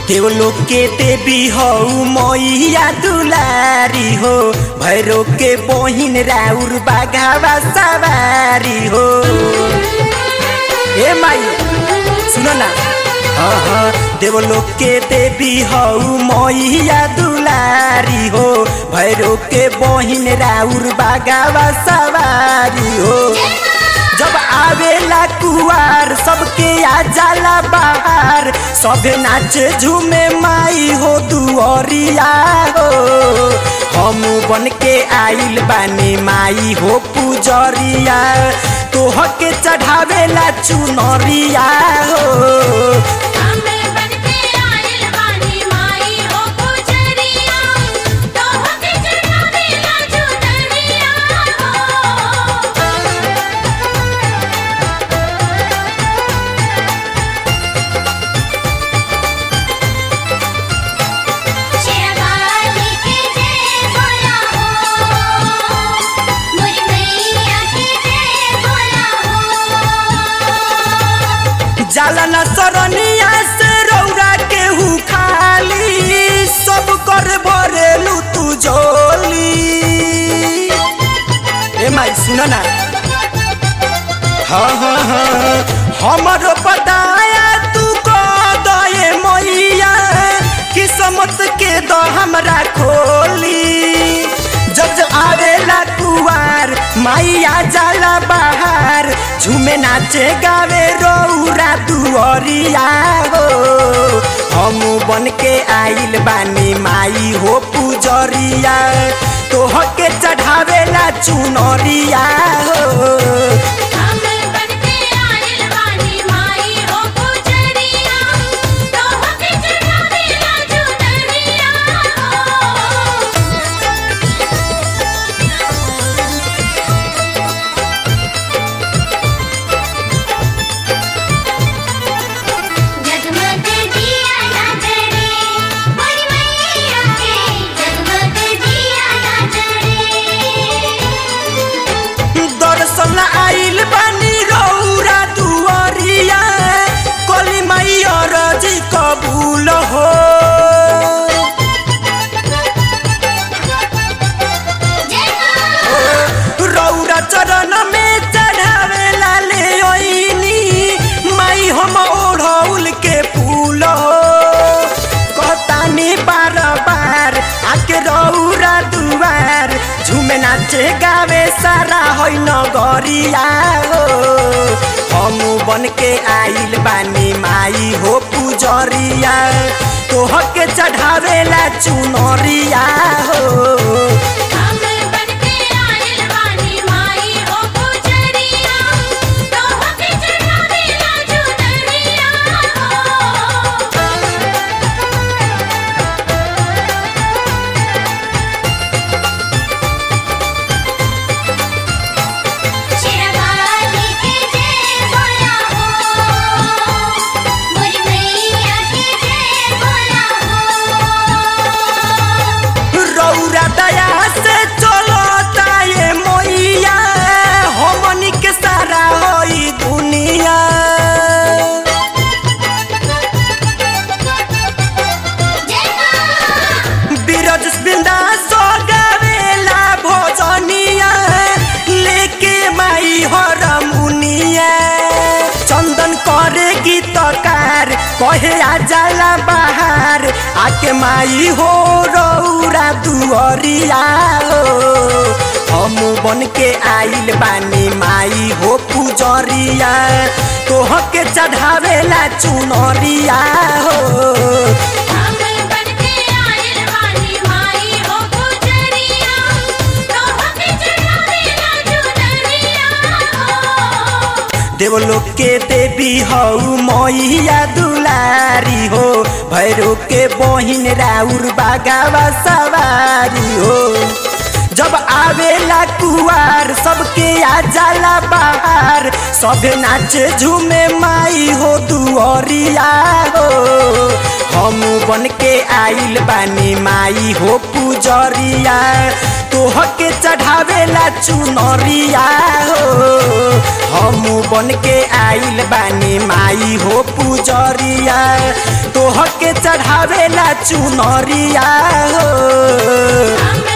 देवलो के देवी हो मैया दुलारी हो भैरो के बहिन राउर बाघावा सवारी हो ए माई सुनो ना हाँ हाँ देवलो के देवी हो मैया दुलारी हो भैरो के बहिन राउर बाघावा सवारी हो जब आवेला कुआर सबके आ जाला बाहर सबे नाचे झूमे माई हो दुअरिया हो हम बन के आइल बानी माई हो पुजरिया तोह के चढ़ावेला चुनरिया हो हमें बनके आइल बानी माई हो पुजरिया तोहके चढ़ावेला चुनरिया हो शेरवाली की जय बोला हो मुरी मैया की जय बोला हो जाला न सरनिया से रौरा के हु खाली सब कर भरेलू तू जोली ए माई सुन ना हाँ हाँ हाँ हमरो बताया तू को दए मैया किस्मत के दो हमरा खोली जब जब आवेला कुवार माइया जाला बाहर झूमे नाचे गावे रौरा दुअरिया हो हम बन के आइल बानी माई हो पुजरिया तोह के चढ़ावेला चुनरिया हो हमें बनके आइल बानी माई हो पुजरिया तोहके चढ़ावेला चुनरिया हो जगमग दिया ना जले बड़ी मैया के जगमग दिया ना जले दर्शन आइल बानी रौरा दुअरिया कली मैया रजी कबूल हो रौरा चरण में चढ़ावेला ले ओइनी माई हम ओढ़ौल के फूल हो कहतानी बार बार आके रौरा दुआर झूमे नाचे गावे सारा होइ नगरिया हो हम बन के आइल बानी माई हो पुजरिया तोह के चढ़ावेला चुनरिया हो हमें बनके आइल बानी माई हो पुजरिया तोहके चढ़ावेला चुनरिया हो शेरवाली की जय बोला हो मुरी मैया की जय बोला हो रौरा दया से चलता ये मैया हमनी के सारा होई दुनिया बीरज बिंदा सो गावेला भोजनिया लेके माई हरमुनिया चंदन करे गीतकार कहे आ जाला बाहर आके माई हो रौरा दुअरिया हो हम बन के आइल बानी माई हो पुजरिया तोह के चढ़ावेला चुनरिया हो हमें बनके आइल बानी माई हो पुजरिया तोहके चढ़ावेला चुनरिया हो देवलोक के देवी हऊ मैया दुलारी हो भैरो के बहिन राउर बागावा सवारी हो जब आवेला कुआर सबके आ जाला बाहर सबे नाचे झूमे माई हो दुअरिया हो हम बन के आइल बानी माई हो पुजरिया तोहके चढ़ावेला चुनरिया हो हम बन के आइल बानी माई हो पुजरिया तोहके चढ़ावेला चुनरिया हो